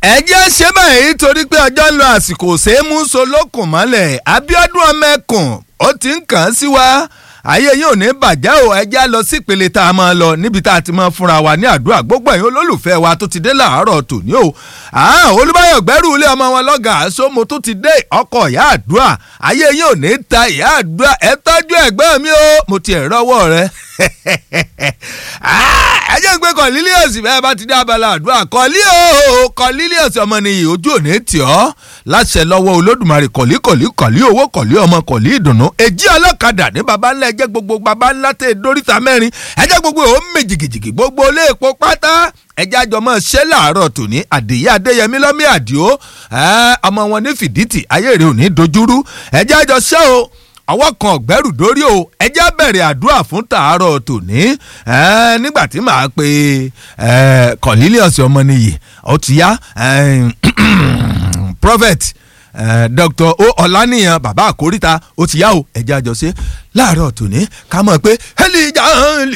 ẹ jẹ́ ṣe báyìí torí pé ọjọ́ ń lọ àsìkò ṣéémú solókùn mọ́lẹ̀ Abíọ́dún ọmẹkùn ó ti ń kàn án sí wa ayé yín ò ní bàjẹ́ o ẹ jẹ́ lọ sí ìpele tá a máa lọ níbi tá a ti máa fúnra wa ní àdúrà gbogbo ẹ̀yin olólùfẹ́ wa tó ti dé làárọ̀ tòní o Olúbáyọ̀ gbẹ́rù ilé ọmọ wọn lọ́gàá sómo tó ti dé ọkọ̀ ìyá àdúrà ayé yín ò ní ta ìyá àdúrà ẹ tọ́jú ẹ̀gbọ́n mi o mo ti ẹ̀ rọ́wọ́ rẹ ẹ jẹ́ ń gbé Cornelius bẹ́ẹ̀ bá ti dé abala àdúrà kọ́lí o Cornelius ọmọ nìyí ojú ò ní tì ọ́ láṣẹ lọ́wọ́ Olódùmarè kọ̀lí kọ̀lí kọ̀lí owó kọ̀lí ọmọ kọ̀lí ìdùnnú èjì ọlọ́kadà ní baba ńlá ẹjẹ́ gbogbo baba ńlá tẹ̀ dóríta mẹ́rin ẹjẹ́ gbogbo ò ń méjìgìjìgì gbogbo ilé epo pátá ẹjẹ́ àjọmọ́ ṣé làárọ̀ tòní àdìyẹ adéyẹmí lọ́mí àdìo ọmọ wọn ní fìdítì ayé rẹ̀ ò ní dojúrú ẹjẹ́ àjọ ṣẹ́ o ọwọ́ kan ọ̀gbẹ́rù dórí o ẹjẹ́ bẹ̀rẹ̀ àdúrà fún tàárọ̀ tòní nígbà tí màá pe Cornelius ọmọnìyí ó ti yá prophet dr o ọ̀lànìyàn bàbá àkóríta ó ti yá o ẹjẹ́ àjọṣe láàárọ̀ tòní ká mọ̀ pé elijah